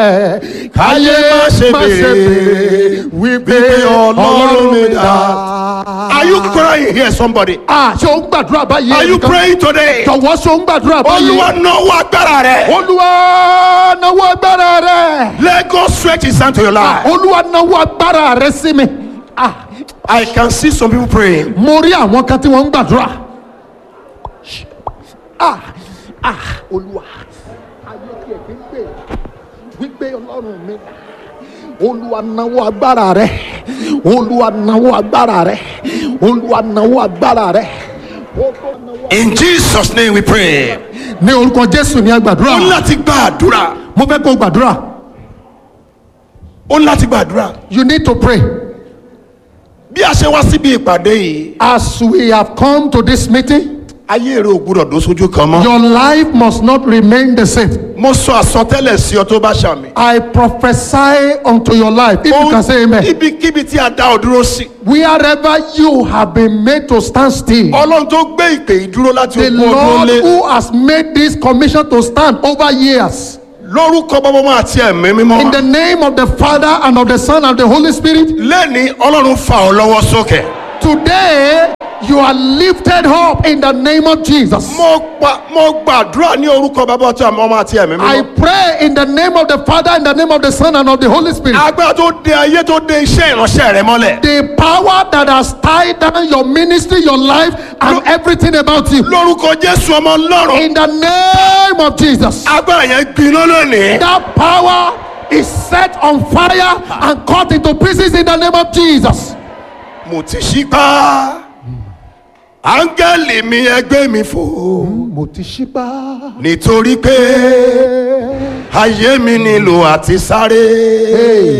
káyé má ṣe béèrè wípé ọlọ́run mi dá. Are you crying here somebody? Ah, ṣé o ń gbàdúrà báyìí? Are you ẹnìkan? praying today? Jọ̀wọ́ ṣé o ń gbàdúrà báyìí? Olúwa náwó agbára rẹ̀. Olúwa náwó agbára rẹ̀. Let God stretch his hand to your life. Olúwa náwó agbára rẹ̀ sí mi. Ah, I can see some people praying. mo rí àwọn kan tí wọ́n ń gbàdúrà. Ah, ah, Olúwa. Ayé tí ẹ̀ fi ń gbè wípé Ọlọ́run mi. Olúwa náwó agbára rẹ̀. Olúwa náwó agbára rẹ̀. Olúwa náwó agbára rẹ̀. Olúwa náwó- In Jesus' name we pray. Ní orúkọ Jésù ní Ó ń agbàdúrà. láti gbàdúrà. Mo fẹ́ kó o gbàdúrà. Ó ń láti gbàdúrà. You need to pray. Bí a ṣe wá síbi ìpàdé yìí, As we have come to this meeting, ayé rẹ̀ ò gbúdọ̀ dó sójú kan mọ́. your life must not remain the same. Mo sọ àsọtẹ́lẹ̀ sí ọ tó bá ṣàmì. I prophesy unto your life. If you can say amen. Ibikíbi tí a dá ọ dúró sí. Wherever you have been made to stand still, Ọlọ́run tó gbé ìpè yìí dúró láti the ogún ọdún Lord lé. who has made this commission to stand over years, Lórúkọ bọ́bọ́mọ́ àti ẹ̀mí in mímọ́. the name of the Father and of the Son and the Holy Spirit, Lẹ́ni Ọlọ́run fa ọ lọ́wọ́ sókè. today you are lifted up in the name of Jesus. Mo gba mo gbàdúrà ní orúkọ bàbá ọtí àmọ́ ọmọ àti ẹ̀mí I mímọ́. pray in the name of the Father, in the name of the Son, and of the Holy Spirit. Agbára tó de ayé tó de iṣẹ́ ìránṣẹ́ rẹ mọ́lẹ̀. the power that has tied down your ministry, your life, and everything about you. Lórúkọ Jésù ọmọ Ọlọ́run. In the name of Jesus, Agbára yẹn gbiná lónìí. that power is set on fire and cut into pieces in the name of Jesus. Mo ti ṣípá. Áńgẹ́lì mi ẹgbẹ́ mi fò. Mo ti ṣípá. Nítorí pé ayé mi nílò àti sáré.